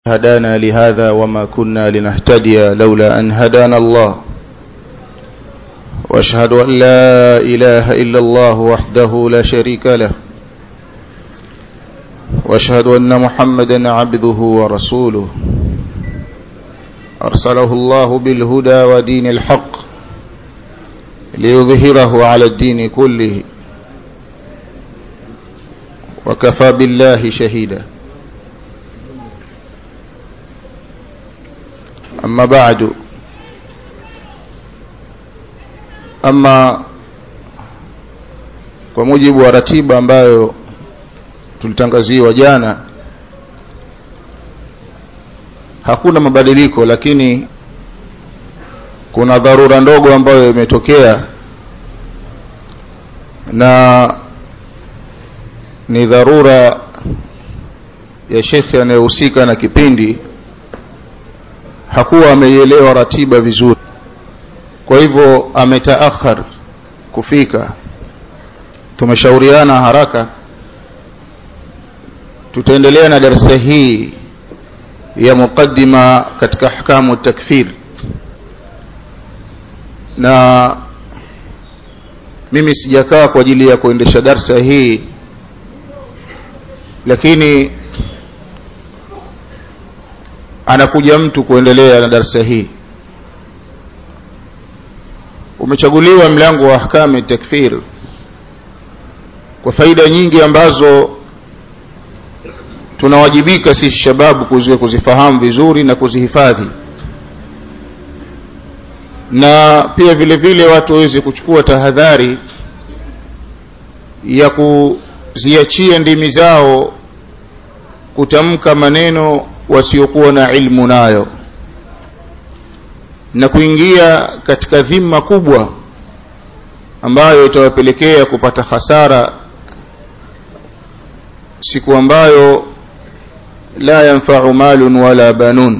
هدانا لهذا وما كنا لنهتدي لولا أن هدانا الله واشهد أن لا إله إلا الله وحده لا شريك له واشهد أن محمدا عبده ورسوله أرسله الله بالهدى ودين الحق ليظهره على الدين كله وكفى بالله شهيدا أما بعد ama kwa mujibu wa ratiba ambayo tulitangaziwa jana hakuna mabadiliko lakini kuna dharura ndogo ambayo imetokea na ni dharura ya shekhe anayehusika na kipindi hakuwa ameielewa ratiba vizuri kwa hivyo ametaakhar kufika tumeshauriana haraka tutaendelea na darasa hii ya muqaddima katika ahkamu takfir na mimi sijakaa kwa ajili ya kuendesha darsa hii lakini anakuja mtu kuendelea na darsa hii umechaguliwa mlango wa ahkami takfir kwa faida nyingi ambazo tunawajibika sisi shababu kuzi kuzifahamu vizuri na kuzihifadhi na pia vile vile watu waweze kuchukua tahadhari ya kuziachia ndimi zao kutamka maneno wasiokuwa na ilmu nayo na kuingia katika dhima kubwa ambayo itawapelekea kupata hasara siku ambayo la yanfa'u malun wala banun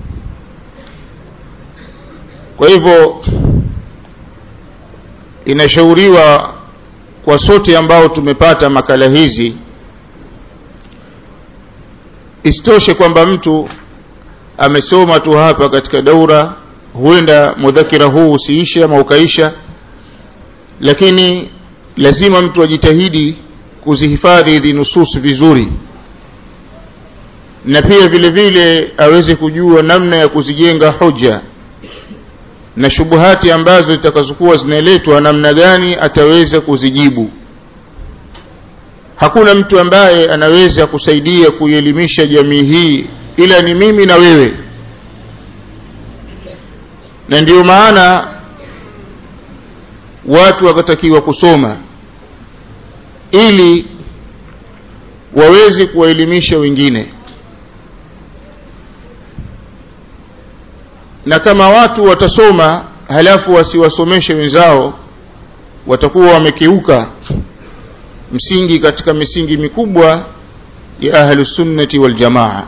kwa hivyo inashauriwa kwa sote ambao tumepata makala hizi isitoshe kwamba mtu amesoma tu hapa katika daura huenda mudhakira huu usiishe ama ukaisha lakini lazima mtu ajitahidi kuzihifadhi hizi nusus vizuri na pia vile vile aweze kujua namna ya kuzijenga hoja na shubuhati ambazo zitakazokuwa zinaletwa namna gani ataweza kuzijibu hakuna mtu ambaye anaweza kusaidia kuielimisha jamii hii ila ni mimi na wewe na ndiyo maana watu wakatakiwa kusoma ili waweze kuwaelimisha wengine na kama watu watasoma halafu wasiwasomeshe wenzao watakuwa wamekiuka msingi katika misingi mikubwa ya ahlusunnati waljamaa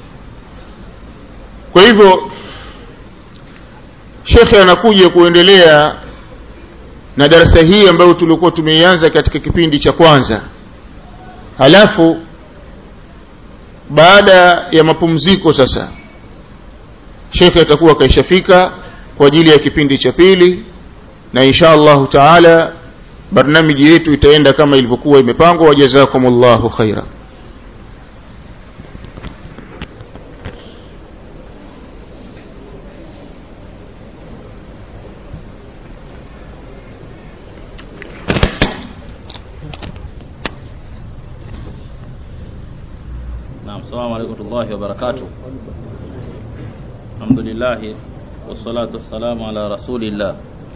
kwa hivyo shekhe anakuja kuendelea na darasa hii ambayo tulikuwa tumeianza katika kipindi cha kwanza halafu baada ya mapumziko sasa shekhe atakuwa kaishafika kwa ajili ya kipindi cha pili na insha allahu taala barnamiji yetu itaenda kama ilivyokuwa imepangwa wajazakumullahu khaira نعم السلام عليكم ورحمة الله وبركاته الحمد لله والصلاة والسلام على رسول الله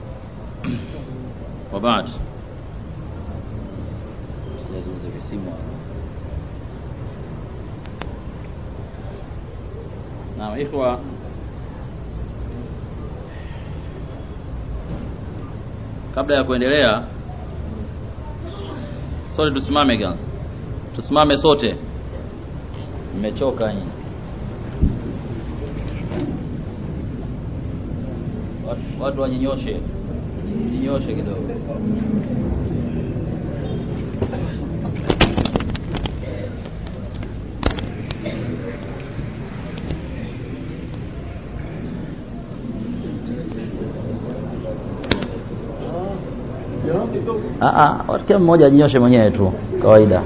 وبعد نعم إخوة kabla ya kuendelea sote tusimame gan tusimame sote mmechoka nyinyi watu, watu wajinyoshe jinyoshe kidogo Ah ah, watu kila mmoja ajinyoshe mwenyewe tu kawaida.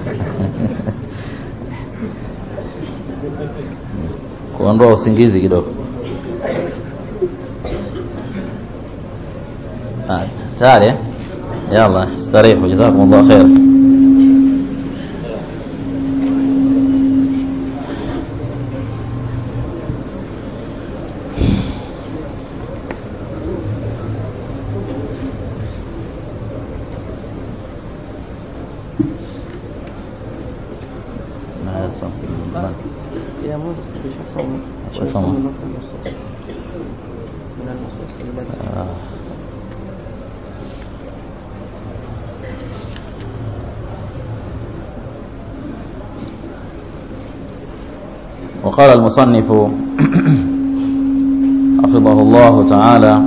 Kuondoa usingizi kidogo. Ah, tayari eh? Yalla, starihu jazakumullah khair. Na something. يا موسى بشخصهم شخصهم. من النصوص التي آه. وقال المصنف حفظه الله تعالى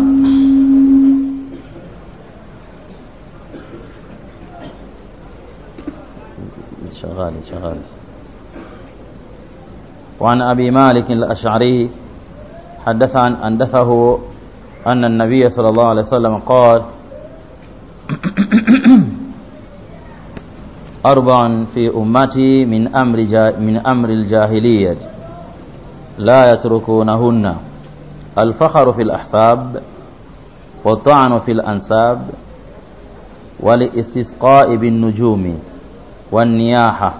شغال شغال وعن أبي مالك الأشعري حدث عن حدثه أن النبي صلى الله عليه وسلم قال أربع في أمتي من أمر جا من أمر الجاهلية لا يتركونهن الفخر في الأحساب والطعن في الأنساب والاستسقاء بالنجوم والنياحة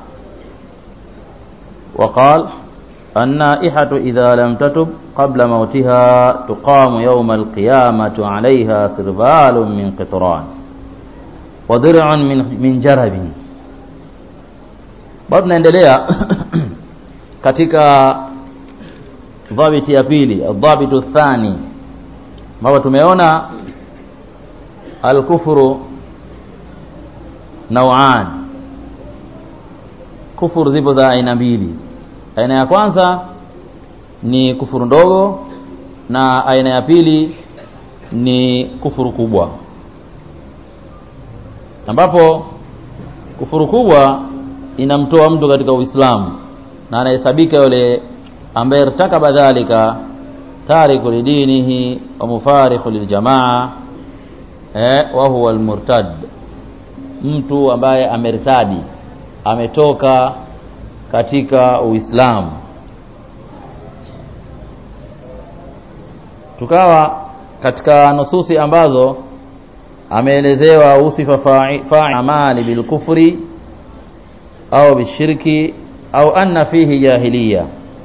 وقال النائحة إذا لم تتب قبل موتها تقام يوم القيامة عليها سربال من قطران وضرع من, من جرب bado tunaendelea katika dhabiti ya pili adhabitu thani ambapo tumeona alkufuru nauan kufuru zipo za aina mbili aina ya kwanza ni kufuru ndogo na aina ya pili ni kufuru kubwa ambapo kufuru kubwa inamtoa mtu katika Uislamu na anahesabika yule ambaye irtakaba dhalika tariku lidinihi wa mufarikhu liljamaa eh, wa huwa almurtad mtu ambaye amertadi ametoka katika Uislamu tukawa katika nususi ambazo ameelezewa usifa fa'i fa'i amali bilkufri au bishirki au anna fihi jahiliya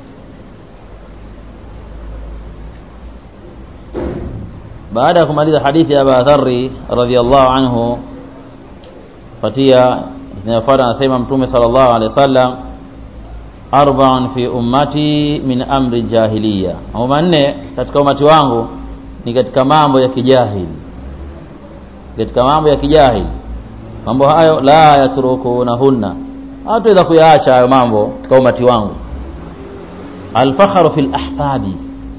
baada ya kumaliza hadithi ya Abu Dharri radhiyallahu anhu fatia inayofuata anasema mtume sallallahu alaihi wasallam arba'un fi ummati min amri jahiliya mambo manne katika umati wangu ni katika mambo ya kijahili katika mambo ya kijahili mambo hayo la yatrukunahunna hatuweza kuyaacha hayo mambo katika umati wangu alfakhru fil ahsabi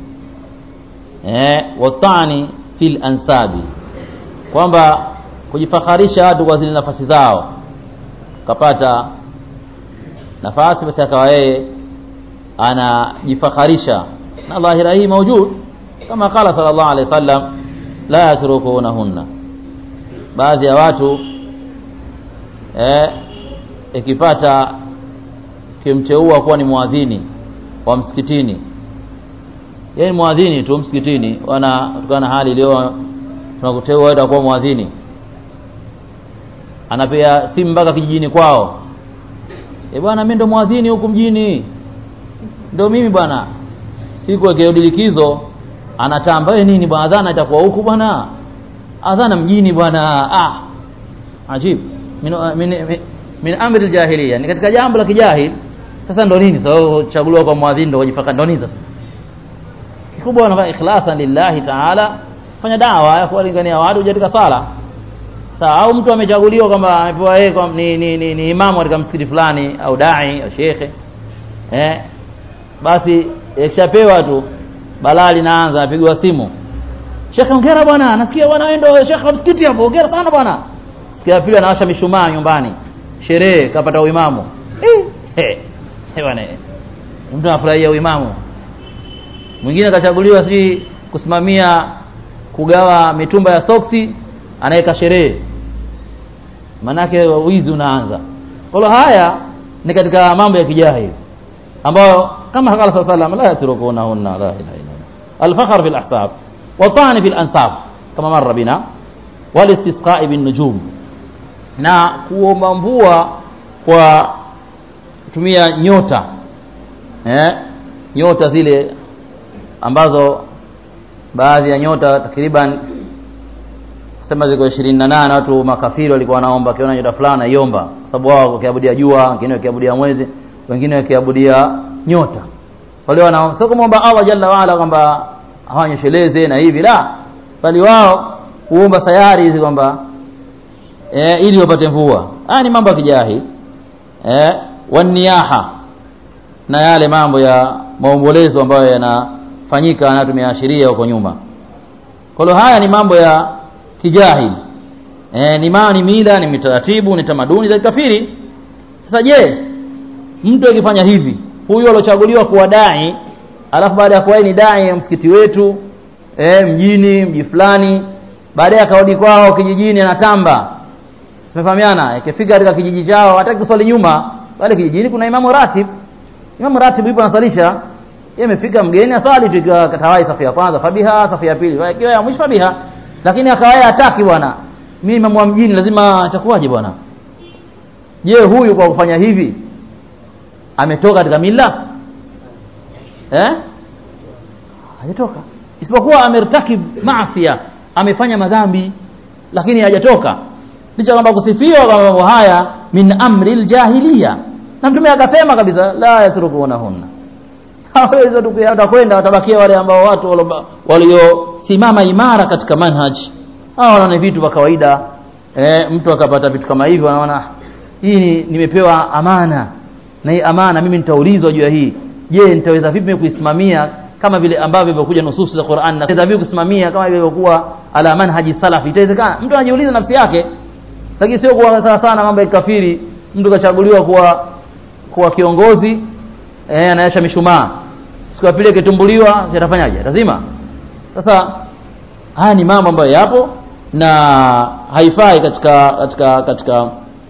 eh watani fil ansabi kwamba kujifakharisha watu kwa zile nafasi zao kapata nafasi basi akawa yeye anajifakharisha na dhahira hii maujud kama qala sallallahu alaihi wasallam la yatrukunahunna baadhi ya watu eh ikipata kimteua kuwa ni mwadhini wa msikitini yeye ni mwadhini tu msikitini wana kutokana na hali iliyo tunakuteua wewe kuwa mwadhini anapewa simu mpaka kijijini kwao e bwana mimi ndo mwadhini huku mjini ndo mimi bwana siku akirudi likizo anatamba wewe nini bwana adhana itakuwa huku bwana adhana mjini bwana ah ajib min, min, min, min amri aljahiliya ni katika jambo la kijahil sasa ndo nini sasa so, chaguliwa kwa mwadhini ndo kujipaka ndo nini sasa kikubwa wanafanya ikhlasan lillahi taala fanya dawa ya kuwalingania watu katika sala sawa au mtu amechaguliwa kwamba amepewa yeye kwa ni, ni, ni, ni imamu katika msikiti fulani au dai au shekhe eh basi ikishapewa tu balaa linaanza apigwa simu shekhe ongera bwana nasikia bwana wewe ndio shekhe wa msikiti hapo ongera sana bwana sikia pili anawasha mishumaa nyumbani sherehe kapata uimamu eh eh bwana mtu anafurahia uimamu mwingine akachaguliwa si kusimamia kugawa mitumba ya soksi anaweka sherehe manake wizi unaanza kwa hiyo haya ni katika mambo ya kijahili ambayo kama qala sallallahu alayhi wasallam la yatrukunahunna la ilaha illa Allah al-fakhr fil ahsab wa ta'n fil ansab kama marra bina wal istisqa bin nujum na kuomba mvua kwa kutumia nyota eh nyota zile ambazo baadhi ya nyota takriban sema ziko 28 watu makafiri walikuwa wanaomba akiona nyota fulani aiomba sababu wao wakiabudia jua wengine wakiabudia mwezi wengine wakiabudia nyota wale wana sio kumwomba Allah jalla waala kwamba hawanyesheleze na hivi la bali wao huomba sayari hizi kwamba eh, ili wapate mvua haya ni mambo ya kijahi eh, waniyaha na yale mambo ya maombolezo ambayo yanafanyika na tumeashiria huko nyuma kwa hiyo haya ni mambo ya kijahili eh, ni maana ni mila ni mitaratibu ni tamaduni za kikafiri sasa je mtu akifanya hivi huyu aliochaguliwa kuwa dai alafu baada ya kuwa ni dai ya msikiti wetu eh, mjini mji fulani baadaye akarudi kwao kijijini anatamba tumefahamiana ikifika katika kijiji chao hataki kuswali nyuma pale kijijini kuna imamu ratib imamu ratib yupo anasalisha yeye amefika mgeni asali tu ikiwa katawai safu ya kwanza fabiha safu ya pili ikiwa ya mwisho fabiha lakini akawaya hataki bwana mimi imamu wa mjini lazima itakuwaje bwana je huyu kwa kufanya hivi ametoka katika mila eh hajatoka isipokuwa amertakib maasiya amefanya madhambi lakini hajatoka licha kwamba kusifiwa kwa mambo haya min amri aljahiliya na mtume akasema kabisa la yatrukunahunna hawezi watakwenda watabakia wale ambao watu waliosimama imara katika manhaj hao wanaona vitu vya kawaida e, mtu akapata vitu kama hivyo anaona hii nimepewa amana na hii amana mimi nitaulizwa juu ya hii je nitaweza vipi kuisimamia kama vile ambavyo imekuja nususu za Qur'an na vipi kusimamia kama ilivyokuwa ala manhaji salafi itawezekana mtu anajiuliza nafsi yake lakini sio kuwa sana sana mambo ya kafiri mtu kachaguliwa kuwa kuwa kiongozi eh anaasha mishumaa siku ya pili akitumbuliwa atafanyaje lazima sasa haya ni mambo ambayo yapo na haifai katika katika katika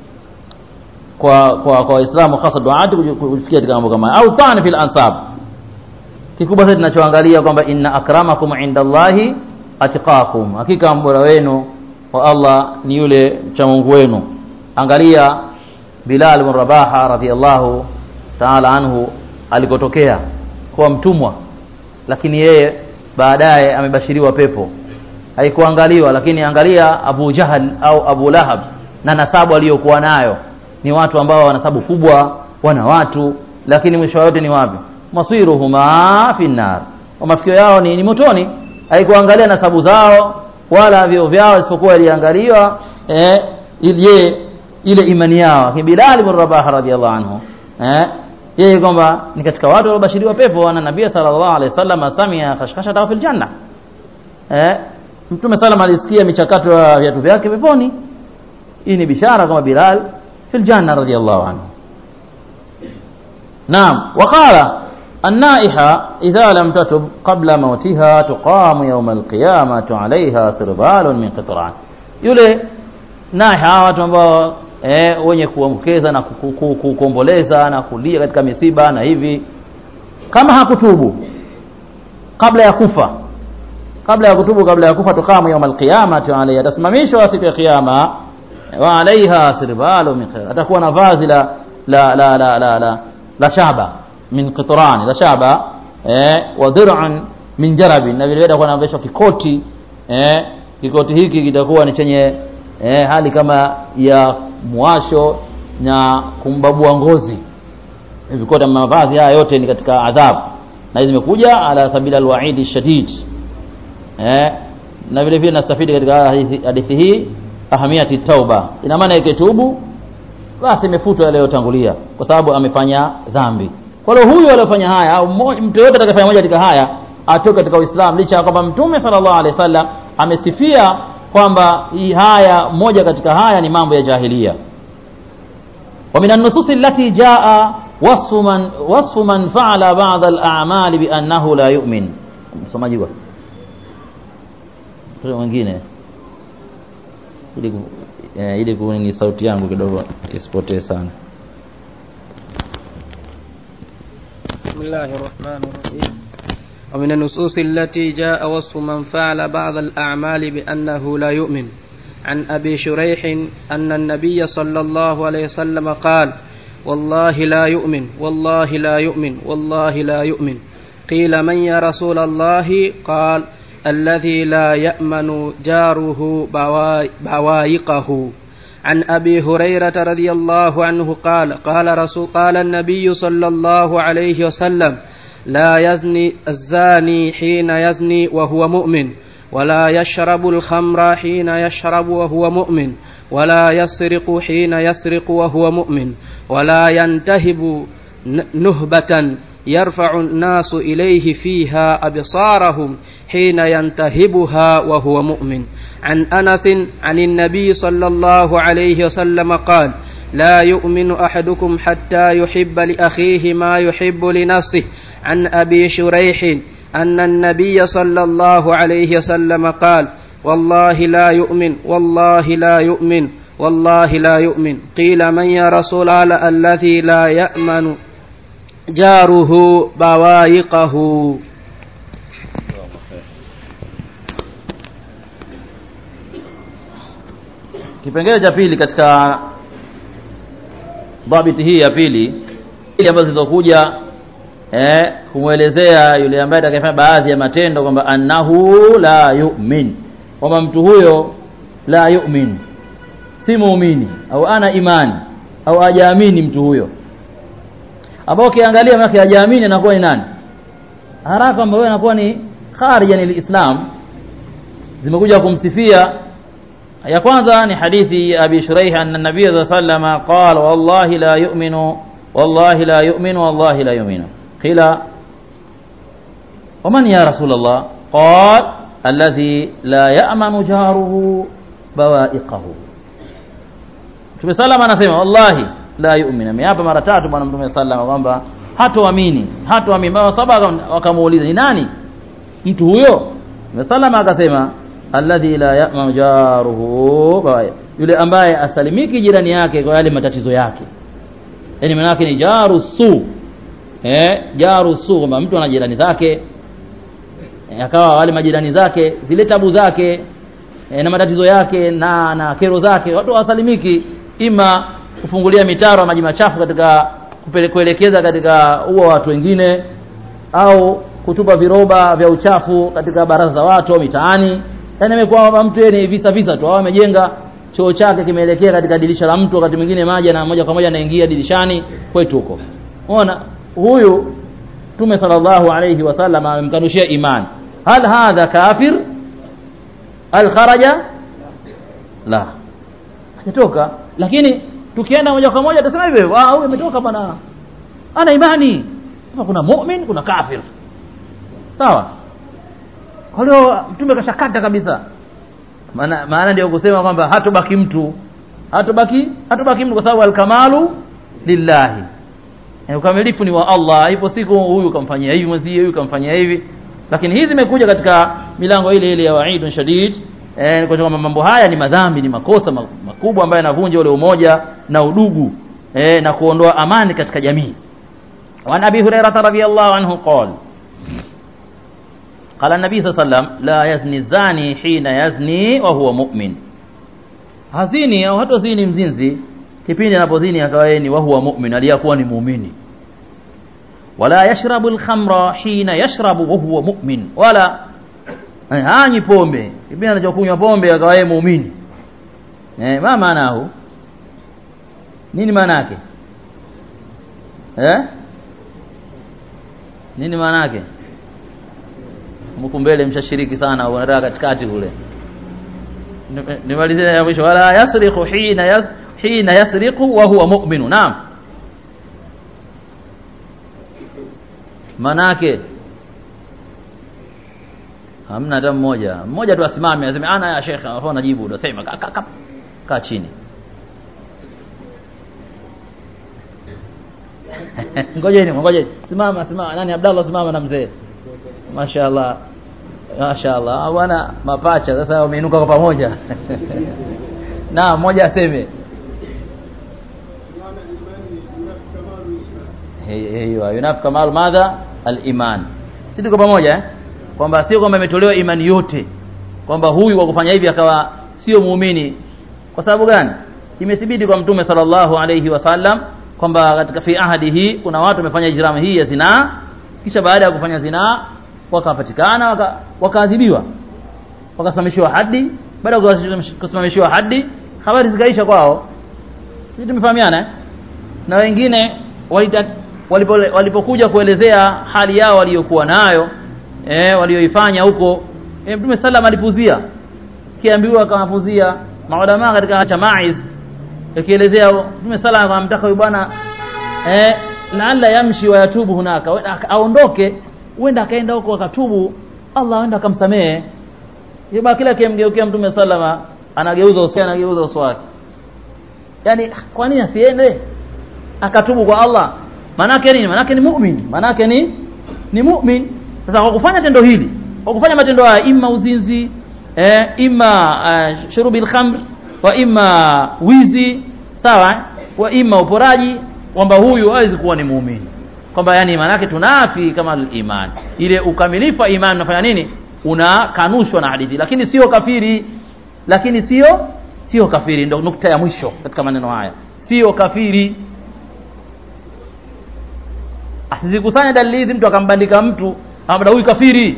kwa kwa kwa waislamu hasa duati kufikia katika mambo kama au tani fil ansab kikubwa sasa tunachoangalia kwamba inna akramakum indallahi atqakum hakika mbora wenu wa Allah ni yule mcha Mungu wenu angalia Bilal bin Rabaha radhiallahu ta'ala anhu alikotokea kuwa mtumwa lakini yeye baadaye amebashiriwa pepo haikuangaliwa lakini angalia Abu Jahal au Abu Lahab na nasabu aliyokuwa nayo ni watu ambao wana nasabu kubwa wana watu lakini mwisho wote ni wapi masiruhuma fi nar mafikio yao ni, ni motoni haikuangalia nasabu zao wala vyo vyao isipokuwa iliangaliwa eh, ile ile imani yao Bilal bin Rabah radhiallahu anhu eh, yeye kwamba ni katika watu waliobashiriwa pepo na Nabii sallallahu alaihi wasallam samia khashkhashata fil janna eh, Mtume sallam alisikia michakato ya viatu vyake peponi hii ni bishara kama Bilal fil janna radhiallahu anhu Naam waqala النائحة إذا لم تتب قبل موتها تقام يوم القيامة عليها سربال من قطران yule naiha watu ambao eh, wenye kuamkeza na kuomboleza na kulia katika misiba na hivi kama hakutubu kabla ya kufa kabla ya kutubu kabla ya kufa tukamu yaum alqiyamati alayha atasimamishwa siku ya kiyama wa alaiha sirbalu min khair atakuwa na vazi la la la la la, la, la shaba min qitran la shaba eh, wa dir'an min jarabi na vile vile atakuwa anavishwa kikoti eh, kikoti hiki kitakuwa ni chenye eh, hali kama ya mwasho na kumbabua ngozi vikota mavazi haya yote ni katika adhabu na hizi zimekuja ala sabila alwaidi shadid eh, na vile vile nastafidi katika hadithi hii ahamiyati tauba ina maana ikitubu basi imefutwa yale yaliyotangulia kwa sababu amefanya dhambi kwa hiyo huyu aliyofanya haya au mtu yote atakayefanya moja katika haya atoke katika Uislamu licha ya kwamba Mtume sallallahu alaihi wasallam amesifia kwamba hii haya moja katika haya ni mambo ya jahilia wa minan nusus allati jaa wasfu man wasfu man fa'ala ba'd al-a'mal bi annahu la yu'min msomaji kwa mwingine ili eh, ili kuni sauti yangu kidogo isipotee sana بسم الله الرحمن الرحيم ومن النصوص التي جاء وصف من فعل بعض الأعمال بأنه لا يؤمن عن أبي شريح أن النبي صلى الله عليه وسلم قال والله لا يؤمن والله لا يؤمن والله لا يؤمن قيل من يا رسول الله قال الذي لا يأمن جاره بوا- بوائقه عن أبي هريرة رضي الله عنه قال قال رسول قال النبي صلى الله عليه وسلم لا يزني الزاني حين يزني وهو مؤمن ولا يشرب الخمر حين يشرب وهو مؤمن ولا يسرق حين يسرق وهو مؤمن ولا ينتهب ن- نهبة يرفع الناس إليه فيها أبصارهم حين ينتهبها وهو مؤمن عن أنس عن النبي صلى الله عليه وسلم قال لا يؤمن أحدكم حتى يحب لأخيه ما يحب لنفسه عن أبي شريح أن النبي صلى الله عليه وسلم قال والله لا يؤمن والله لا يؤمن والله لا يؤمن قيل من يا رسول الله الذي لا يأمن جاره بوائقه kipengele cha pili katika dhabiti hii ya pili ili ambazo zilizokuja eh, kumwelezea yule ambaye atakayefanya baadhi ya matendo kwamba annahu la yu'min kwamba mtu huyo la yu'min si muumini au ana imani au hajaamini mtu huyo ambao ukiangalia maana hajaamini anakuwa ni nani haraka kwamba wewe anakuwa ni kharijan alislam zimekuja kumsifia ya kwanza ni hadithi ya Abi Shuraih anna Nabii sallallahu alayhi wasallam qala wallahi la yu'minu wallahi la yu'minu wallahi la yu'minu qila ومن يا رسول الله قال الذي لا يأمن جاره بوائقه Mtume salama anasema wallahi la yu'min ameapa mara tatu bwana Mtume salama kwamba hatoamini hatoamini baba saba wakamuuliza ni nani mtu huyo Mtume salama akasema alladhi la ya'manu jaruhu bawai yule ambaye asalimiki jirani yake kwa yale matatizo yake yani maana yake ni jaru su eh jaru su kwamba mtu ana jirani zake e, akawa wale majirani zake zile tabu zake e, na matatizo yake na na kero zake watu hawasalimiki ima kufungulia mitaro ya maji machafu katika kupele- kuelekeza katika huo watu wengine au kutupa viroba vya uchafu katika baraza za watu au mitaani yani imekuwa kwamba mtu yeye ni visa visa tu au amejenga choo chake kimeelekea katika dirisha la mtu wakati mwingine maji na moja kwa moja anaingia dirishani kwetu huko unaona huyu Mtume sallallahu alayhi wasallam amemkanushia imani hal hadha kafir hal kharaja la hajatoka lakini tukienda moja kwa moja tutasema hivyo ah huyu ametoka bwana ana imani sasa kuna mu'min kuna kafir sawa kwa hiyo mtume kashakata kabisa maana maana ndio kusema kwamba hatobaki mtu hatobaki hatobaki mtu kwa sababu alkamalu lillahi yani ukamilifu ni wa Allah ipo siku huyu kamfanyia hivi mwenzie huyu kamfanyia hivi lakini hizi zimekuja katika milango ile ile ya waidun shadid eh kwa kwamba mambo haya ni madhambi ni makosa ma- makubwa ambayo yanavunja ule umoja na udugu eh na kuondoa amani katika jamii وعن أبي هريرة رضي الله عنه قال قال النبي صلى الله عليه وسلم لا يزني الزاني حين يزني وهو مؤمن hazini au hata zini mzinzi kipindi anapozini akawa yeye ni wa huwa mu'min aliyakuwa ni muumini wala yashrabu al-khamra hina yashrabu wa huwa mu'min wala eh, hanyi pombe kipindi anachokunywa pombe akawa yeye muumini eh ma maanahu nini maana yake eh nini maana yake mko mbele mshashiriki sana unataka katikati kule Ni- nimalizie ya mwisho wala yasriqu hina yas hina yasriqu wa huwa mu'minu naam manake hamna hata mmoja mmoja tu asimame aseme ana ya shekhe alafu anajibu unasema kaa ka, ka, ka chini ngojeni ngojeni simama simama nani Abdallah simama na mzee mashaallah mashaallah bwana mapacha sasa wameinuka kwa pamoja na mmoja aseme hiyo yunafi kamalu madha al-iman si tuko pamoja eh? kwamba sio kwamba imetolewa imani yote kwamba huyu kwa kufanya hivi akawa sio muumini kwa sababu gani imethibiti kwa mtume sallallahu alayhi wasallam kwamba katika fi ahadi hii kuna watu wamefanya ijramu hii ya zinaa kisha baada ya kufanya zinaa wakapatikana waka, wakaadhibiwa wakasimamishiwa hadi baada ya kusimamishiwa hadi habari zikaisha kwao sisi tumefahamiana eh? na wengine walita, walipo, walipokuja kuelezea hali yao waliyokuwa nayo eh, walioifanya huko eh, mtume sallam alipuzia kiambiwa akamapuzia maulama katika cha maiz ikielezea mtume sallam akamtaka huyu bwana eh, laalla yamshi wa yatubu hunaka aondoke huenda akaenda huko akatubu Allah aenda akamsamehe yeba kila akimgeukia mtume sallama anageuza uso anageuza uso wake yani kwa nini asiende akatubu kwa Allah manake nini manake ni mu'min manake ni ni mu'min sasa kwa kufanya tendo hili kwa kufanya matendo haya imma uzinzi eh, imma uh, shurubil khamr wa imma wizi sawa wa imma uporaji kwamba huyu hawezi kuwa ni muumini kwamba yani manake tunafi kama iman ile ukamilifu wa iman unafanya nini unakanushwa na hadithi lakini sio kafiri lakini sio sio kafiri ndio nukta ya mwisho katika maneno haya sio kafiri asizikusanye dalili hizi mtu akambandika mtu ambaye huyu kafiri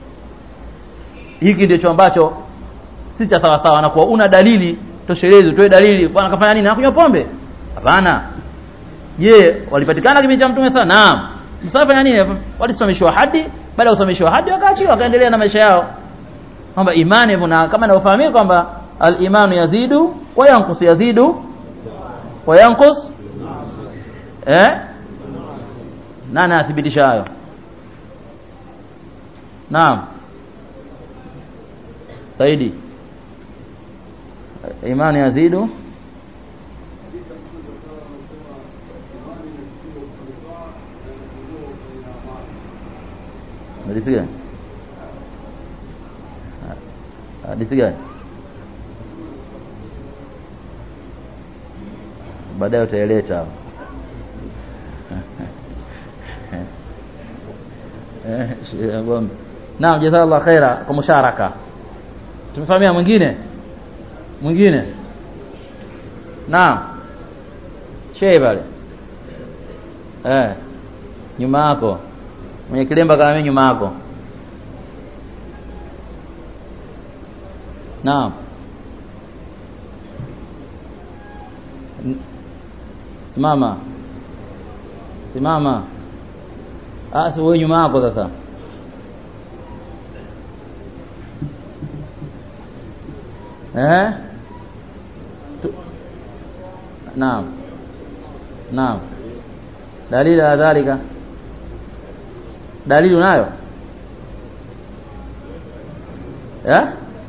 hiki ndicho ambacho si cha sawa sawa na kuwa una dalili toshelezi utoe dalili bwana kafanya nini anakunywa pombe hapana je walipatikana kipindi cha mtume sana naam msafanya nini walisimamishwa hadi baada ya kusimamishwa hadi wakaachiwa wakaendelea na maisha yao kwamba imani hivyo na kama inavyofahamika kwamba al-imanu yazidu wa yanqus yazidu wa yanqus eh nani athibitisha hayo naam saidi imani yazidu hadithi gani hadithi gani baadaye utaeleta naam jazakallah khaira kwa musharaka tumefahamia mwingine mwingine naam shei pale eh nyuma yako mwenye kilemba kama mimi nyuma yako naam simama simama ah si wewe nyuma yako sasa eh naam naam dalili ya dhalika dalili unayo eh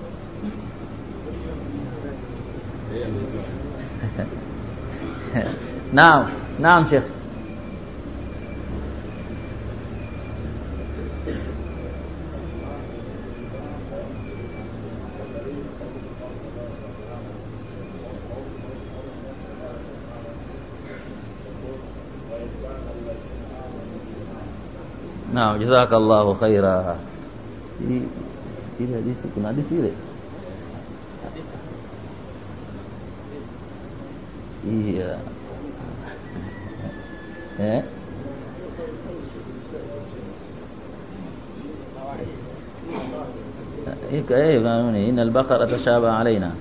naam naam sheikh Naam, jazakallahu khaira. Ile hadithi kuna hadithi ile? Iya. Eh? Ika eh kanuni inal baqara tashaba alaina.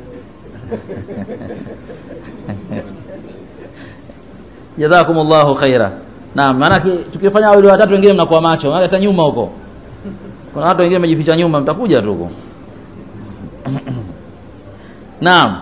Jazakumullahu khaira. Naam, maana tukifanya wawili watatu wengine mnakuwa macho, maana hata nyuma huko. Kuna watu wengine wamejificha nyuma, mtakuja tu huko. Naam.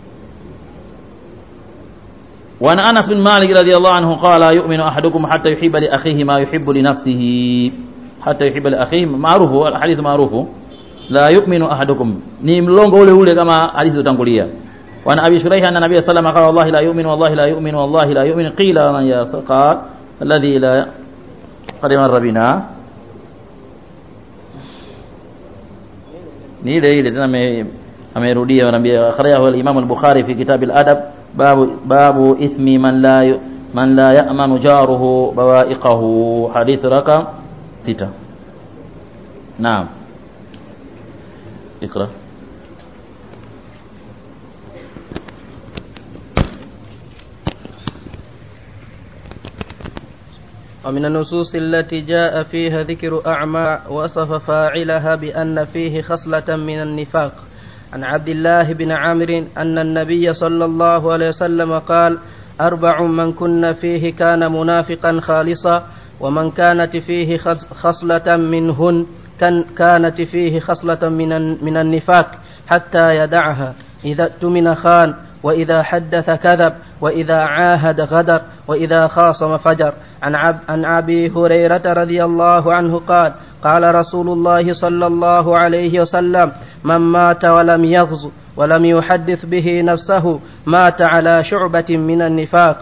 وعن انس بن مالك رضي الله عنه قال يؤمن احدكم حتى يحب لاخيه ما يحب لنفسه حتى يحب لاخيه معروف الحديث معروف لا يؤمن احدكم ni mlongo ule ule kama hadithi zotangulia وعن ابي شريح ان النبي صلى الله عليه وسلم قال والله لا يؤمن والله لا يؤمن والله لا يؤمن قيل من يا قال الذي لا قد مر بنا ni ile ile tena amerudia anaambia akhrajahu al-Imam al-Bukhari fi kitab al-adab babu babu ithmi man la yu- man la ya'manu jaruhu bawa'iqahu hadith rakam 6 naam اقرأ ومن النصوص التي جاء فيها ذكر أعمى وصف فاعلها بأن فيه خصلة من النفاق عن عبد الله بن عامر أن النبي صلى الله عليه وسلم قال أربع من كن فيه كان منافقا خالصا ومن كانت فيه خص- خصلة منهن كان كانت فيه خصلة من الن- من النفاق حتى يدعها إذا اؤتمن خان وإذا حدث كذب وإذا عاهد غدر وإذا خاصم فجر عن, عب عن أبي هريرة رضي الله عنه قال قال رسول الله صلى الله عليه وسلم من مات ولم يغز ولم يحدث به نفسه مات على شعبة من النفاق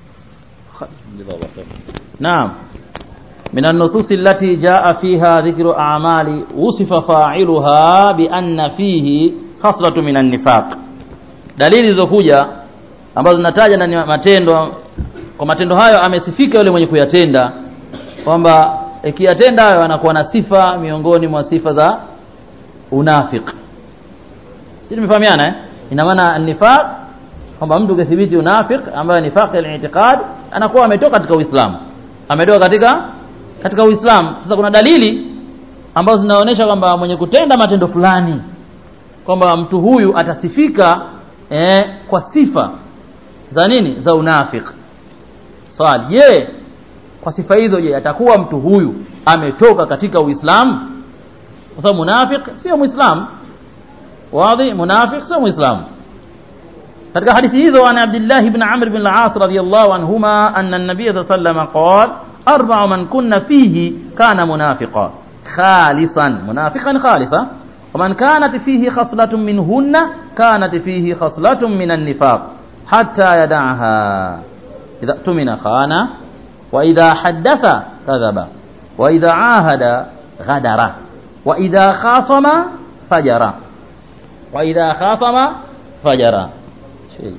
نعم من النصوص التي جاء فيها ذكر أعمال وصف فاعلها بأن فيه خصلة من النفاق dalili zilizokuja ambazo zinataja ndani ya matendo kwa matendo hayo amesifika yule mwenye kuyatenda kwamba ikiyatenda hayo anakuwa na sifa miongoni mwa sifa za unafiki si tumefahamiana eh? ina maana nifaq kwamba mtu ukithibiti unafik ambayo nifaq al-i'tiqad anakuwa ametoka katika Uislamu ametoka katika katika Uislamu sasa kuna dalili ambazo zinaonyesha kwamba mwenye kutenda matendo fulani kwamba mtu huyu atasifika eh, kwa sifa za nini za unafik swali je kwa sifa hizo je atakuwa mtu huyu ametoka katika Uislamu kwa sababu munafik sio muislamu واضح منافق سو مسلم katika hadithi hizo an Abdullah ibn Amr ibn al-As radiyallahu anhuma anna an-nabiy sallallahu alayhi wasallam qala arba'u man kunna fihi kana munafiqan khalisan munafiqan khalisa ومن كانت فيه خصلة منهن كانت فيه خصلة من النفاق حتى يدعها إذا اؤتمن خان وإذا حدث كذب وإذا عاهد غدر وإذا خاصم فجر وإذا خاصم فجر شيء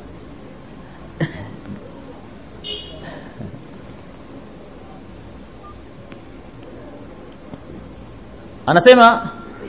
anasema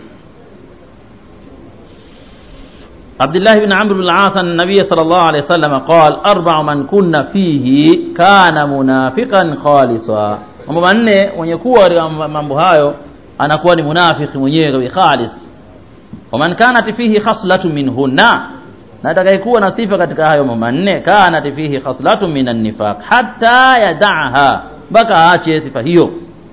عبد الله بن عمرو بن العاص أن النبي صلى الله عليه وسلم قال أربع من كنا فيه كان منافقا خالصا mambo manne mwenye kuwa katika mambo hayo anakuwa ni munafiki mwenyewe khalis waman kanat fihi khaslatu minhunna na atakayekuwa na sifa katika hayo mambo manne kanat fihi khaslatu minan nifaq hatta yad'aha mpaka aache sifa hiyo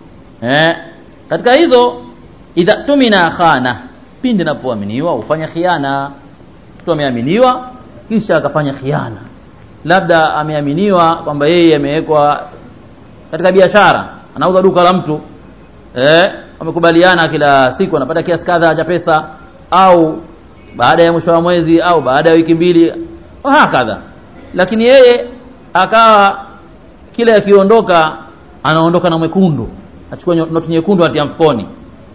eh katika hizo idha tumina khana pindi napoaminiwa ufanya khiana mtu ameaminiwa kisha akafanya khiana labda ameaminiwa kwamba yeye amewekwa katika biashara anauza duka la mtu eh wamekubaliana kila siku anapata kiasi kadhaa cha pesa au baada ya mwisho wa mwezi au baada ya wiki mbili hakadha lakini yeye akawa kile akiondoka anaondoka na mwekundu achukua noti nyekundu atia mfukoni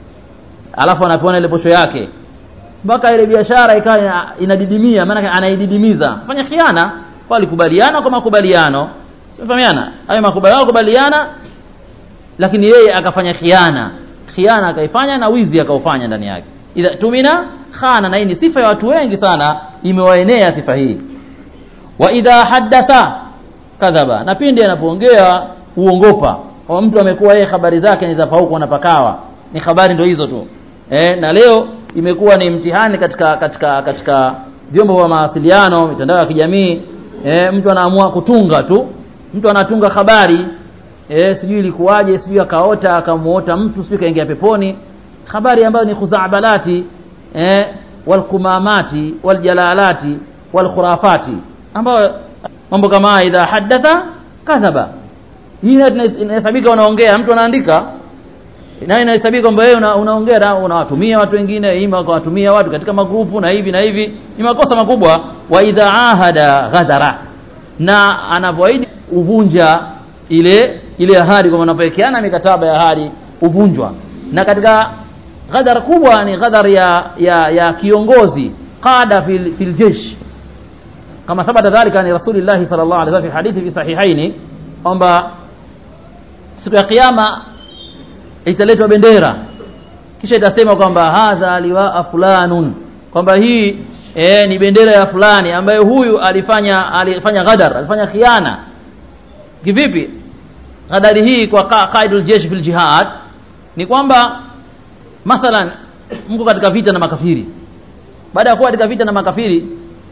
alafu anapewa ile posho yake mpaka ile biashara ikawa inadidimia maana anaididimiza fanya khiana kwa alikubaliana kwa makubaliano sifahamiana hayo makubaliano kubaliana lakini yeye akafanya khiana khiana akaifanya na wizi akaufanya ndani yake idha tumina khana na hii ni sifa ya watu wengi sana imewaenea sifa hii wa idha haddatha kadhaba na pindi anapoongea uongopa kwa mtu amekuwa yeye habari zake ni za pauko na pakawa ni habari ndio hizo tu eh, na leo imekuwa ni mtihani katika katika katika vyombo vya mawasiliano mitandao ya kijamii eh, mtu anaamua kutunga tu mtu anatunga habari eh, sijui ilikuwaje sijui akaota akamuota mtu sijui kaingia peponi habari ambayo ni khuzabalati eh, walkumamati waljalalati walkhurafati ambayo mambo kama idha hadatha kadhaba hii inahesabika unaongea mtu anaandika na inahesabika kwamba wewe una, unaongea unawatumia watu wengine ima ukawatumia watu katika magrupu na hivi na hivi ni makosa makubwa wa idha ahada ghadara na anapoahidi uvunja ile ile ahadi kwa wanapowekeana mikataba ya ahadi uvunjwa na katika ghadar kubwa ni ghadar ya, ya ya kiongozi qada fil, fil jesh kama thabata dhalika ni rasulillahi sallallahu alaihi wasallam fi hadithi fi sahihaini kwamba siku ya kiyama italetwa bendera kisha itasema kwamba hadha liwaa fulanun kwamba hii e, ni bendera ya fulani ambaye huyu alifanya alifanya ghadar alifanya khiana kivipi ghadari hii kwa qa- qaidul jeshi fil jihad ni kwamba mathalan mko katika vita na makafiri baada ya kuwa katika vita na makafiri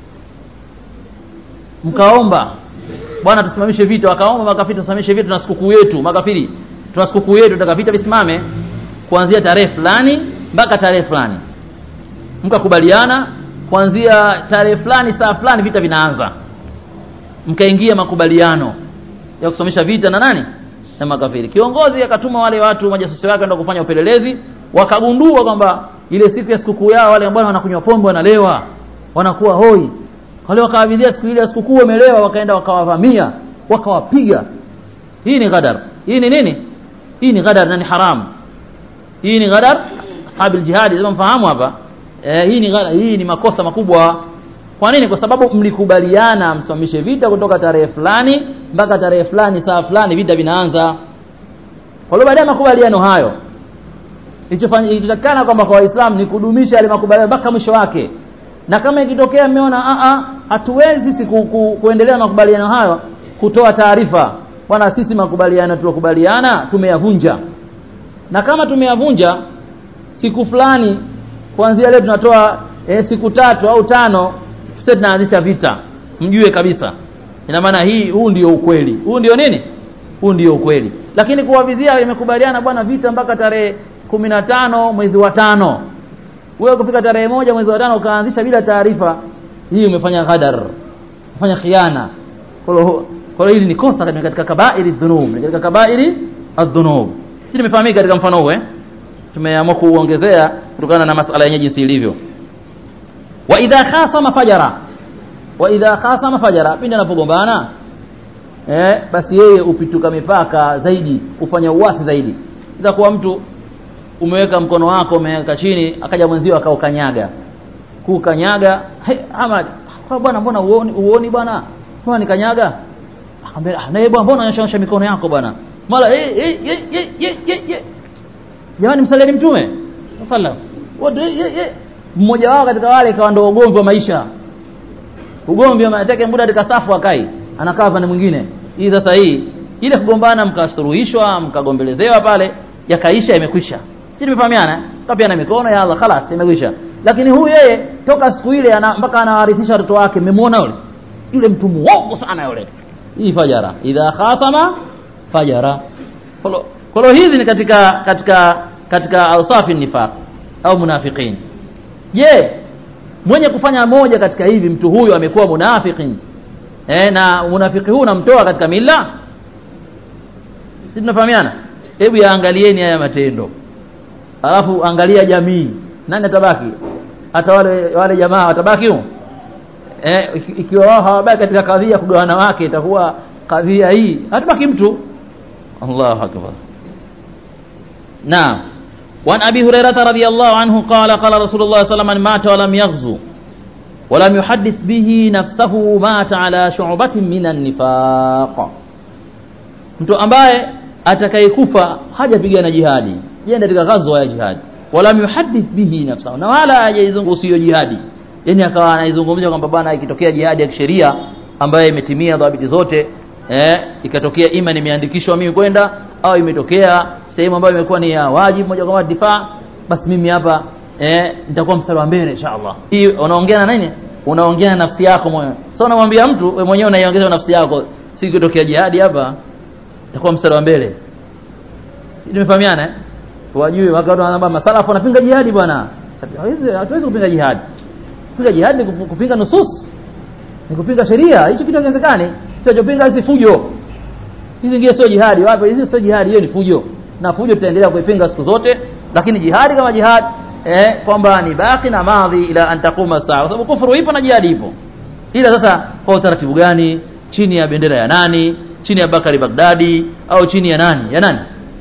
mkaomba bwana tusimamishe vita wakaomba makafiri tusimamishe vita tuna sikukuu yetu makafiri tuna sikukuu yetu tutaka vita visimame kuanzia tarehe fulani mpaka tarehe fulani mkakubaliana kuanzia tarehe fulani saa fulani vita vinaanza mkaingia makubaliano ya kusomesha vita na nani na makafiri kiongozi akatuma wale watu majasusi wake ndio kufanya upelelezi wakagundua kwamba ile siku ya sikukuu yao wale ambao wanakunywa pombe wanalewa wanakuwa hoi wale wakawavidhia siku ile ya sikukuu wamelewa wakaenda wakawavamia wakawapiga hii ni ghadar hii ni nini hii ni ghadar na ni haramu hii ni ghadar ashabi jihadi lazima mfahamu hapa eh, hii ni ghadar, hii ni makosa makubwa kwa nini kwa sababu mlikubaliana msimamishe vita kutoka tarehe fulani mpaka tarehe fulani saa fulani vita vinaanza kwa hiyo baada ya makubaliano hayo ilichofanya- ilichotakikana kwamba kwa waislamu ni kudumisha yale makubaliano mpaka mwisho wake na kama ikitokea mmeona a a hatuwezi sisi ku, ku, kuendelea na makubaliano hayo kutoa taarifa bwana sisi makubaliano tuliokubaliana tumeyavunja na kama tumeyavunja siku fulani kuanzia leo tunatoa e, siku tatu au tano sasa tunaanzisha vita mjue kabisa ina maana hii huu ndio ukweli huu ndio nini huu ndio ukweli lakini kuwavizia imekubaliana bwana vita mpaka tarehe kumi na tano mwezi wa tano wewe kufika tarehe moja mwezi wa tano ukaanzisha bila taarifa hii umefanya ghadar umefanya khiana kwa hiyo kwa hiyo hili ni kosa katika katika kabairi dhunub ni katika kabairi adhunub si nimefahamika katika mfano huu eh tumeamua kuongezea kutokana na masala yenyewe jinsi ilivyo wa idha khasama fajara wa idha khasama fajara pindi anapogombana eh basi yeye upituka mipaka zaidi ufanya uasi zaidi itakuwa mtu umeweka mkono wako umeweka chini akaja mwenzio akaukanyaga kukanyaga hey, Ahmad kwa bwana mbona uoni uoni bwana mbona nikanyaga akamwambia ah naye bwana mbona unanyosha mikono yako bwana mara eh eh eh eh eh eh eh jamani msalieni mtume sallam watu eh eh eh mmoja wao katika wale ikawa ndio ugomvi wa maisha ugomvi wa atake muda katika safu akai anakaa pande mwingine hii sasa hii ile kugombana mkasuruhishwa mkagombelezewa pale yakaisha imekwisha si tumefahamiana kapiana mikono ya Allah khalas imekwisha lakini huyu yeye toka siku ile ana, mpaka anawarithisha watoto wake mmemwona yule yule mtu muongo sana yule hii fajara idha khasama fajara kwa hiyo hizi ni katika katika katika awsafi nifaq au munafiqin je mwenye kufanya moja katika hivi mtu huyu amekuwa munafiqin eh, na munafiki huu unamtoa katika mila si tunafahamiana hebu yaangalieni haya matendo alafu angalia jamii nani atabaki hata wale wale jamaa watabaki huko eh, iki- ikiwa wao hawabaki katika kadhia kugawana wake itakuwa kadhia hii hatabaki mtu Allahu akbar naam وعن أبي هريرة رضي الله عنه قال قال رسول الله صلى الله عليه وسلم من مات ولم يغزو ولم يحدث به نفسه مات على شعبة من النفاق mtu ambaye atakayekufa hajapigana jihadi jenda katika ghazwa ya jihadi wala yuhaddith bihi nafsahu na wala hajaizungumzia hiyo jihadi yani akawa anaizungumzia kwamba bwana ikitokea jihadi ya kisheria ambayo imetimia dhabiti zote eh, ikatokea ima nimeandikishwa mimi kwenda au imetokea sehemu ambayo imekuwa ni ya wajibu moja kwa moja difaa basi mimi hapa eh, nitakuwa mstari wa mbele inshallah hii unaongea na nini unaongea na nafsi yako mwenyewe sio unamwambia mtu wewe mwenyewe unaiongeza nafsi yako si ikitokea jihadi hapa itakuwa mstari wa mbele si tumefahamiana eh wajue wakati wanaambia masalafu wanapinga jihadi bwana hatuwezi hatuwezi kupinga jihadi kupinga jihadi ni kup- kupinga nusus ni kupinga sheria hicho kitu hakiwezekani tunachopinga hizi fujo hizi ngine sio jihadi wapi hizi sio jihadi hiyo ni fujo na fujo tutaendelea kuipinga siku zote lakini jihadi kama jihad eh, kwamba ni baki na madhi ila an taquma saa kwa sababu kufuru ipo na jihadi ipo ila sasa kwa utaratibu gani chini ya bendera ya nani chini ya Bakari Bagdadi au chini ya nani ya nani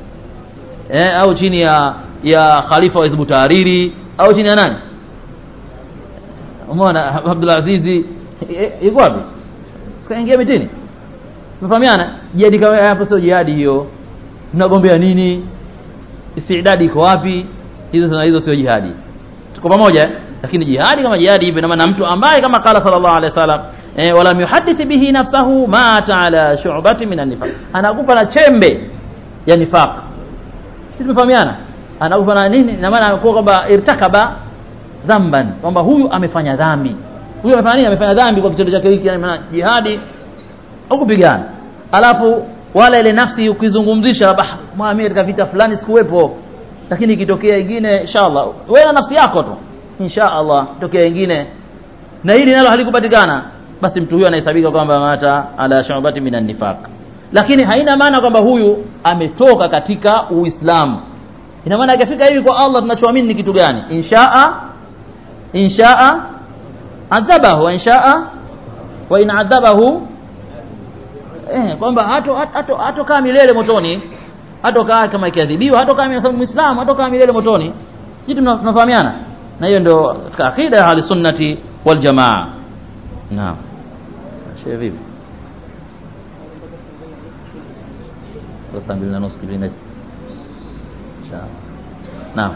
eh, au chini ya ya Khalifa wa Hizbu Tahariri au chini ya nani umeona Abdul Aziz yuko wapi sikaingia mitini mfahamiana jihadi kama hapo sio jihadi hiyo mnagombea nini istidadi iko wapi hizo sana hizo sio jihadi tuko pamoja eh? lakini jihadi kama jihadi hivyo na mtu ambaye kama kala sallallahu alaihi wasallam eh, wala yuhadith bihi nafsahu mata ala shu'bati min an-nifaq anakupa na chembe ya nifaq sisi tumefahamiana anakupa na nini na maana kwa kwamba irtakaba dhamban kwamba huyu amefanya dhambi huyu amefanya nini amefanya dhambi kwa kitendo chake hiki yani maana jihadi hukupigana alafu wala ile nafsi ukizungumzisha labda mimi katika vita fulani sikuwepo lakini ikitokea ingine inshallah wewe na nafsi yako tu inshallah tokea ingine na hili nalo halikupatikana basi mtu huyo anahesabika kwamba mata ala shubati minan nifaq lakini haina maana kwamba huyu ametoka katika uislamu ina maana akifika hivi kwa Allah tunachoamini ni kitu gani inshaa inshaa adhabahu wa inshaa wa in adhabahu eh kwamba hato hato hatokaa milele motoni hatokaa kama ikiadhibiwa hatokaa sababu muislamu hatokaa milele motoni sisi tunafahamiana na hiyo ndio katika akida ya ahli sunnati wal jamaa naam shehe vipi saa mbili na nusu kipindi naam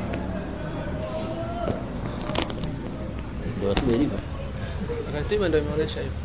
ndio ratiba ilivyo ratiba ndio imeonyesha hivyo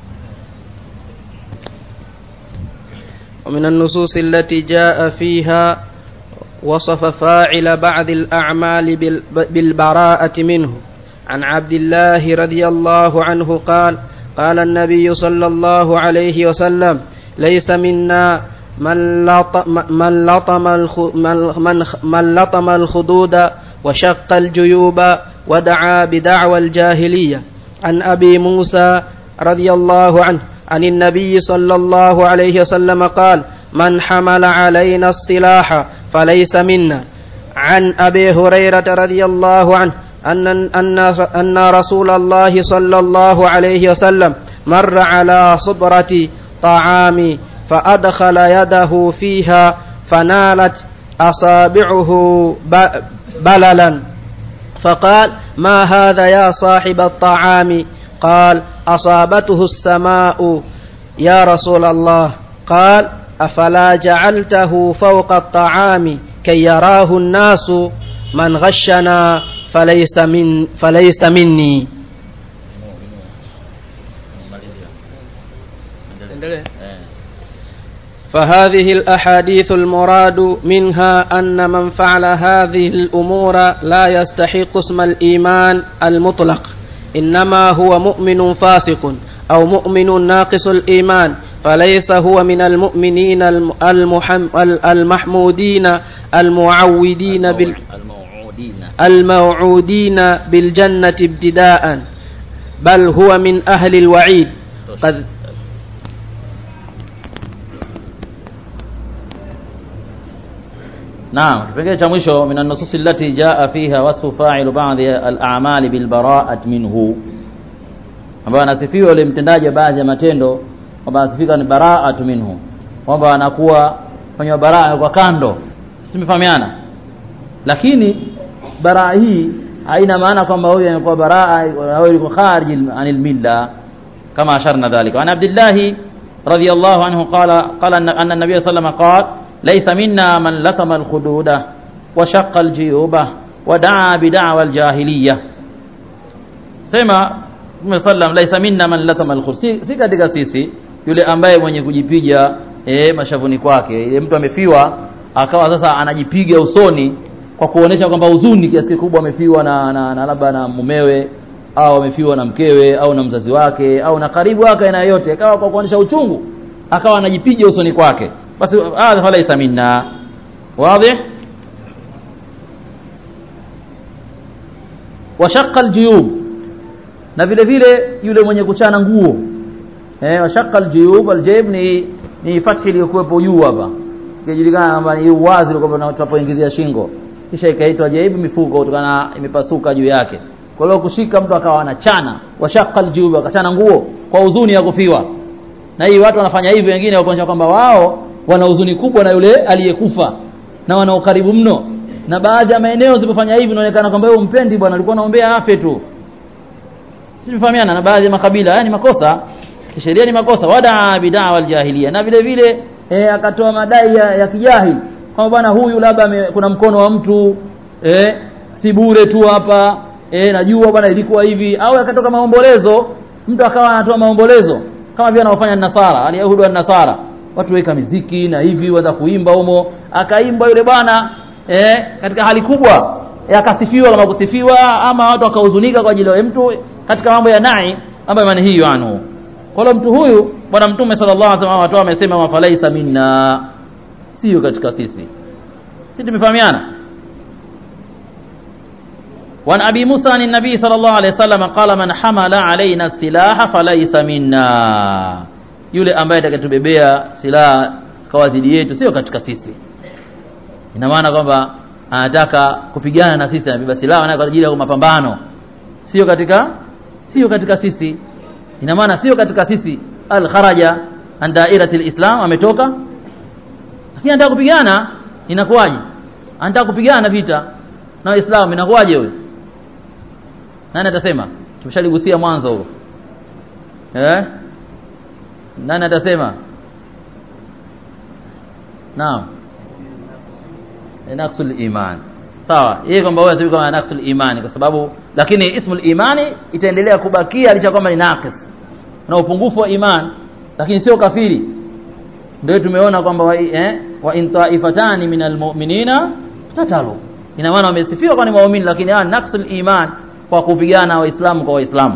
ومن النصوص التي جاء فيها وصف فاعل بعض الأعمال بالبراءة منه عن عبد الله رضي الله عنه قال قال النبي صلى الله عليه وسلم ليس منا من لطم من لطم من من لطم الخدود وشق الجيوب ودعا بدعوى الجاهلية عن أبي موسى رضي الله عنه عن النبي صلى الله عليه وسلم قال من حمل علينا السلاح فليس منا عن أبي هريرة رضي الله عنه أن, أن, أن رسول الله صلى الله عليه وسلم مر على صبرة طعام فأدخل يده فيها فنالت أصابعه بللا فقال ما هذا يا صاحب الطعام قال أصابته السماء يا رسول الله قال أفلا جعلته فوق الطعام كي يراه الناس من غشنا فليس من فليس مني فهذه الأحاديث المراد منها أن من فعل هذه الأمور لا يستحق اسم الإيمان المطلق إنما هو مؤمن فاسق أو مؤمن ناقص الإيمان فليس هو من المؤمنين المحم المحمودين المعودين بال الموعودين بالجنة ابتداء بل هو من أهل الوعيد قد نعم kipengele cha mwisho min an-nusus allati jaa fiha wasfu fa'il ba'dhi al-a'mali bil bara'at minhu ambayo anasifiwa yule mtendaji wa baadhi ya matendo kwamba anasifika ni bara'atu minhu kwamba anakuwa fanywa baraa kwa kando tumefahamiana lakini baraa hii haina maana kwamba huyu amekuwa baraa au yuko kharij anil milla kama asharna dhalika an abdullah radiyallahu anhu qala qala anna an-nabiy sallallahu alayhi wasallam qala ليس منا من لطم الخدود وشق الجيوب ودعا بدعوى الجاهلية سما sallam laisa minna man latama alkhud si, si katika sisi yule ambaye mwenye kujipiga e, mashavuni kwake ile mtu amefiwa akawa sasa anajipiga usoni kwa kuonesha kwamba huzuni kiasi kikubwa amefiwa na, na, na labda na mumewe au amefiwa na mkewe au na mzazi wake au na karibu wake aina yote akawa kwa kuonesha uchungu akawa anajipiga usoni kwake basi hadha falaisa minna wazi washaqqa aljuyub na vile vile yule mwenye kuchana nguo eh washaqqa aljuyub aljayb ni ni fathi iliyokuwepo juu hapa ikijulikana kwamba ni uwazi ulikuwa tunapoingizia shingo kisha ikaitwa jayb mifuko kutokana imepasuka juu yake kwa hiyo kushika mtu akawa anachana washaqqa aljuyub akachana nguo kwa huzuni ya kufiwa na hii watu wanafanya hivi wengine wakuonyesha kwamba wao wana huzuni kubwa na yule aliyekufa na wana ukaribu mno na baadhi ya maeneo zilipofanya hivi inaonekana kwamba wewe umpendi bwana alikuwa anaombea afe tu sisi tumefahamiana na baadhi ya makabila haya ni makosa kisheria ni makosa wadaa bidaa aljahiliya na vile vile eh, akatoa madai ya, ya kijahili kwamba bwana huyu labda ame- kuna mkono wa mtu eh, si bure tu hapa eh, najua bwana ilikuwa hivi au akatoka maombolezo mtu akawa anatoa maombolezo kama vile anaofanya nasara alyahudi wa nasara watu weka miziki na hivi waza kuimba humo akaimba yule bwana eh, katika hali kubwa eh, akasifiwa kama kusifiwa ama watu wakahuzunika kwa ajili ya yule mtu katika mambo ya nai ambayo maana hiyo anhu kwa hiyo mtu huyu bwana mtume sallallahu alaihi wasallam watu amesema wafalaisa minna sio katika sisi sisi tumefahamiana وعن أبي موسى عن النبي صلى الله عليه وسلم قال من حمل علينا السلاح فليس منا yule ambaye atakatubebea silaha kwa dhidi yetu sio katika sisi ina maana kwamba anataka kupigana na sisi anabeba silaha na kwa ajili ya mapambano sio katika sio katika sisi ina maana sio katika sisi al kharaja an dairati alislam ametoka lakini anataka kupigana inakuwaje anataka kupigana vita na waislamu inakuwaje huyo nani atasema tumeshaligusia mwanzo huo eh nani atasema naam Eh, naqsul iman sawa yeye kwamba wewe atabii kama naqsul imani kwa sababu lakini ismul imani itaendelea kubakia licha kwamba ni naqis na upungufu wa iman lakini sio kafiri ndio tumeona kwamba wa, eh, wa in taifatani minal mu'minina tatalu ina maana wamesifiwa kwa ni waumini lakini hawa naqsul iman kwa kupigana waislamu kwa waislamu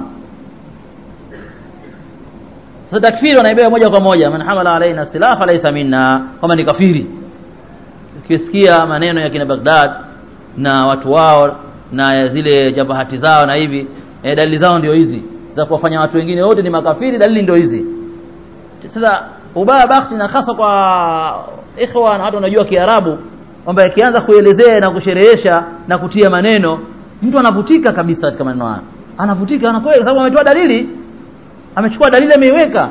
sasa takfiri wanaibeba moja kwa moja man hamala alaina silaha falaysa minna kama ni kafiri ukisikia maneno ya kina Baghdad na watu wao na ya zile jabahati zao na hivi e, dalili zao ndio hizi za kuwafanya watu wengine wote ni makafiri dalili ndio hizi sasa ubaya bakhti na hasa kwa ikhwa na watu wanajua Kiarabu kwamba ikianza kuelezea na kusherehesha na kutia maneno mtu anavutika kabisa katika maneno hayo anavutika anakwenda kwa sababu ametoa dalili amechukua dalili ameiweka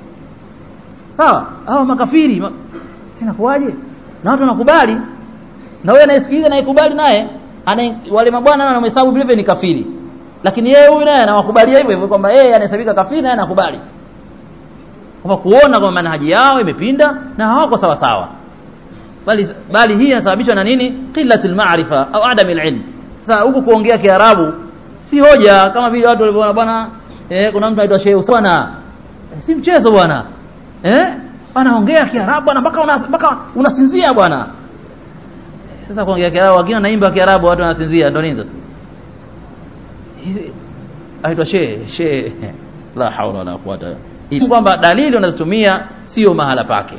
sawa hao makafiri ma... sina kuwaje na watu wanakubali na wewe anayesikiliza naikubali naye ana wale mabwana wanamhesabu vile vile ni kafiri lakini yeye huyu naye anawakubalia hivyo hivyo kwamba yeye anahesabika kafiri naye anakubali kwa kuona kwamba manhaji yao imepinda na hawako sawa sawa bali bali hii inasababishwa na nini qillatul ma'rifa au adamil ilm sasa huku kuongea kiarabu si hoja kama vile watu walivyoona bwana eh, kuna mtu anaitwa Sheikh Uswana eh, si mchezo bwana eh anaongea kiarabu bwana mpaka una, mpaka unasinzia bwana sasa kuongea kiarabu wakiwa naimba kiarabu watu wanasinzia ndio nini sasa Hizi- aitwa Sheikh Sheikh la haula wala quwata illa kwamba dalili unazotumia sio mahala pake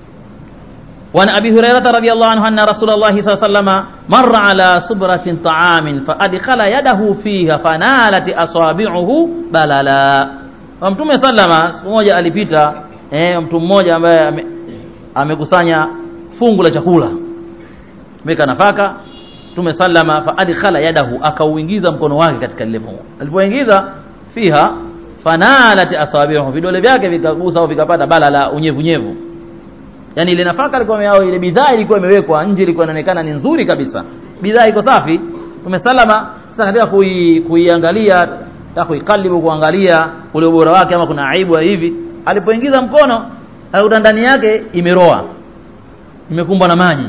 وعن أبي هريرة رضي الله عنه أن رسول الله صلى الله عليه وسلم مر على صبرة طعام فأدخل يده فيها فنالت أصابعه بللا ومتوم سلم siku moja alipita eh, mtu mmoja ambaye ame- amekusanya fungu la chakula meka nafaka Mtume sallama fa adkhala yadahu akauingiza mkono wake katika lile fungu alipoingiza fiha fanalat asabihu vidole vyake vikagusa au vikapata balala unyevunyevu yani ile nafaka ilikuwa au ile bidhaa ilikuwa imewekwa nje ilikuwa inaonekana ni nzuri kabisa bidhaa iko safi tumesalama sasa katika kui, kuiangalia na kuikalibu kuangalia ule ubora wake ama kuna aibu ya hivi alipoingiza mkono alikuta ndani yake imeroa imekumbwa na maji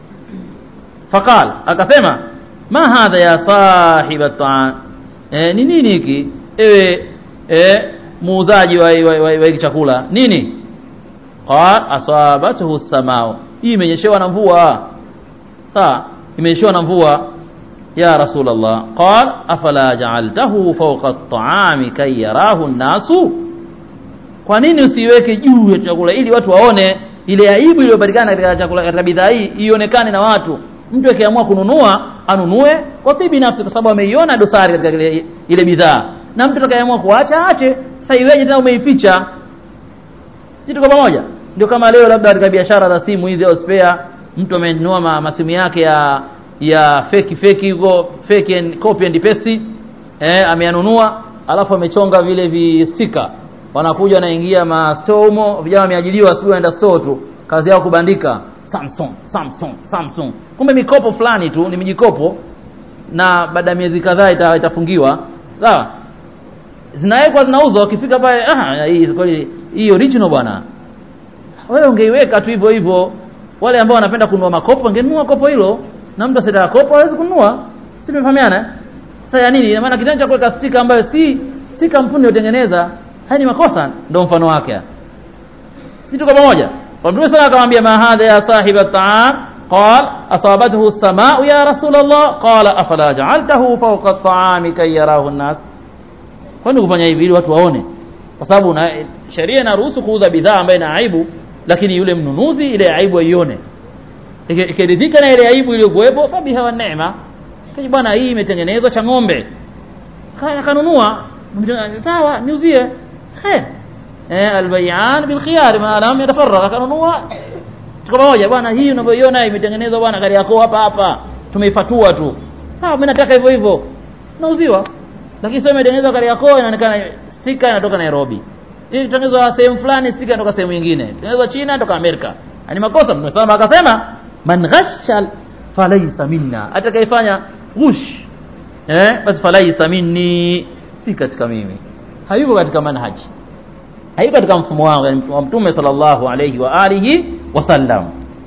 faqal akasema ma hadha ya sahiba ta'am eh ni nini hiki ewe eh muuzaji wa, wa, wa, wa hiki chakula nini qal asabathu samao hii imenyeshewa na mvua sawa imenyeshewa na mvua ya rasulullah qal afala ja'altahu fawqa at-ta'ami kay yarahu an-nasu kwa nini usiweke juu ya chakula ili watu waone ile aibu iliyopatikana katika chakula katika bidhaa hii ionekane na watu mtu akiamua kununua anunue kwa tibi nafsi kwa sababu ameiona dosari katika ile, ile bidhaa na mtu atakayeamua kuacha aache sasa iweje tena umeificha si tuko pamoja ndio kama leo labda katika biashara za simu hizi au spare mtu amenunua ma, masimu yake ya ya fake fake huko fake and copy and paste eh ameyanunua alafu amechonga vile vi sticker wanakuja wanaingia ma store humo vijana wameajiriwa asubuhi wanaenda store tu kazi yao kubandika Samsung Samsung Samsung kumbe mikopo fulani tu ni mijikopo na baada ya miezi kadhaa ita, itafungiwa sawa zinawekwa zinauzwa ukifika pale ah hii kweli hii original bwana wewe ungeiweka tu hivyo hivyo wale ambao wanapenda kununua makopo wangenunua kopo hilo na mtu asitaka kopo hawezi kununua si tumefahamiana eh? sasa ya nini ina maana kitendo cha kuweka stika ambayo si si kampuni iliyotengeneza haya ni makosa ndio mfano wake si tuko pamoja kwa mtume sana akamwambia ma hadha ya sahiba at-ta'am قال أصابته السماء يا رسول الله قال أفلا جعلته فوق الطعام كي يراه الناس kwani kufanya hivi ili watu waone kwa sababu na sheria inaruhusu kuuza bidhaa ambayo ina aibu lakini yule mnunuzi ile aibu aione ikiridhika na ile aibu iliyokuwepo fabiha wa neema kaji bwana hii imetengenezwa cha ng'ombe kana kanunua sawa niuzie khair eh albayan bil khiyar ma lam yatafarraga kanunua tuko pamoja bwana hii unavyoiona imetengenezwa bwana gari yako hapa hapa tumeifatua tu sawa mimi nataka hivyo hivyo nauziwa lakini sio imetengenezwa gari yako inaonekana stika inatoka Nairobi hii itengenezwa sehemu fulani stika inatoka sehemu nyingine itengenezwa China inatoka Amerika ni makosa mtume sana akasema man ghashal falaysa minna atakayefanya ghush eh basi falaysa minni si katika mimi hayuko katika manhaji hayuko katika mfumo wangu wa mtume sallallahu alayhi wa alihi wasallam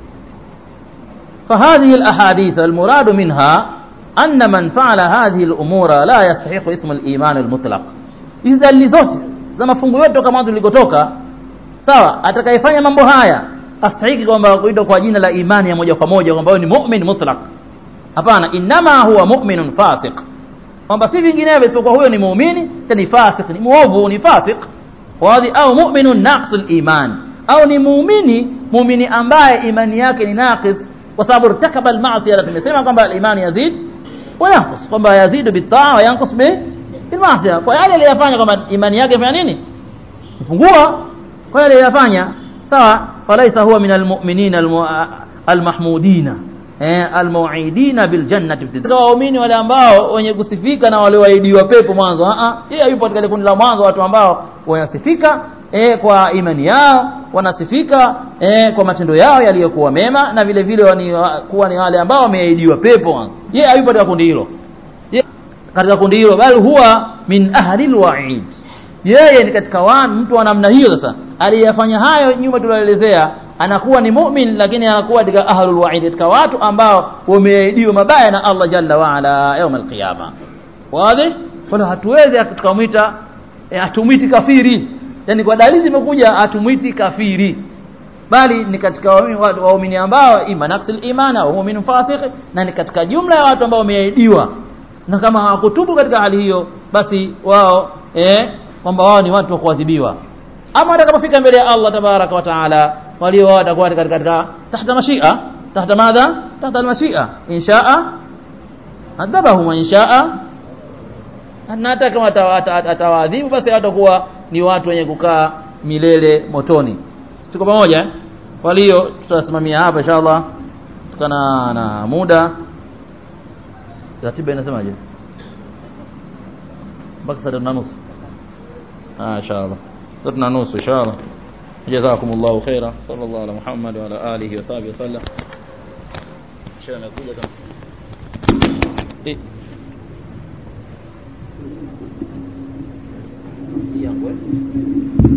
فهذه الأحاديث المراد منها أن من فعل هذه الأمور لا يستحق اسم الإيمان المطلق إذا zote za mafungu yote kama tulikotoka sawa atakayefanya mambo haya astahiki kwamba kuitwa kwa jina la imani ya moja kwa moja kwamba ni mu'min mutlaq hapana inama huwa mu'minun fasiq kwamba si vinginevyo isipokuwa huyo ni muumini cha ni fasiq ni muovu ni fasiq wadhi au mu'minun naqsul iman au ni muumini muumini ambaye imani yake ni naqis kwa sababu irtakaba al-ma'siyah tumesema kwamba al-iman yazid wa yanqus kwamba yazidu bit-ta'a wa yanqus bi bil-ma'siyah kwa yale aliyofanya kwamba imani yake fanya nini kupungua kwa yale aliyofanya sawa falaisa huwa min al-mu'minin al-mahmudina eh al-mu'idina bil jannati waumini wale ambao wenye kusifika na wale waidiwa pepo mwanzo a a yeye yupo katika kundi la mwanzo watu ambao wanasifika eh kwa imani yao wanasifika eh kwa matendo yao yaliyokuwa mema na vile vile wani, kuwa ni wale ambao wameahidiwa pepo yeye hayupo katika kundi hilo katika kundi hilo bali huwa min ahli alwa'id yeye ni katika watu mtu wa namna hiyo sasa aliyafanya hayo nyuma tulielezea anakuwa ni mu'min lakini anakuwa katika ahlul wa'id katika watu ambao wameahidiwa mabaya na Allah jalla wa ala يوم القيامه wazi wala hatuwezi tukamwita hatumwiti kafiri yani kwa dalili zimekuja hatumwiti kafiri bali ni katika waumini ambao ima nafsil iman au mu'min fasiq na ni katika jumla ya watu ambao wameahidiwa na kama hawakutubu katika hali hiyo basi wao eh kwamba wao ni watu wa kuadhibiwa ama watakapofika mbele ya Allah tabaraka wa taala walio wao watakuwa katika katika tahta mashia tahta madha tahta almashia inshaa adabahum wa inshaa na hata kama atawaadhibu basi watakuwa ni watu wenye kukaa milele motoni tuko pamoja kwa hiyo tutasimamia hapa inshallah tukana na muda ratiba inasemaje mpaka saa na nusu ah inshallah tatu na nusu inshallah jazakumullahu khaira sallallahu ala muhammad wa ala alihi wa sahbihi wasallam shana nakuja kama eh yangu